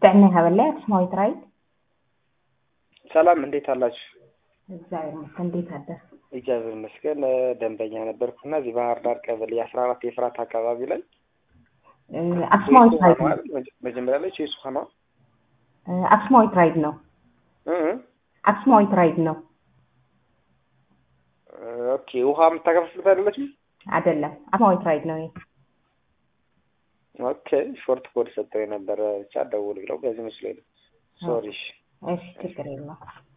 ጥዕና ይኸበላይ አክሱማዊት ራይድ ሰላም እንዴት አላችሁ? እግዚአብሔር ይመስገን። እንዴት አደር? እግዚአብሔር ይመስገን። ደንበኛ ነበርኩና እዚህ ባህር ዳር ቀበሌ አስራ አራት የፍራት አካባቢ ላይ አክሱማዊት ራይድ ነው። መጀመሪያ ላይ ቼስ ውሃ ነው። አክሱማዊት ራይድ ነው። አክሱማዊት ራይድ ነው። ኦኬ ውሃ የምታከፍሉት አይደለችም? አይደለም፣ አክሱማዊት ራይድ ነው። ይሄ ኦኬ ሾርት ኮድ ሰጠው የነበረ ብቻ ደውል ብለው በዚህ መስሎኝ ነው። ሶሪ። እሺ ችግር የለውም።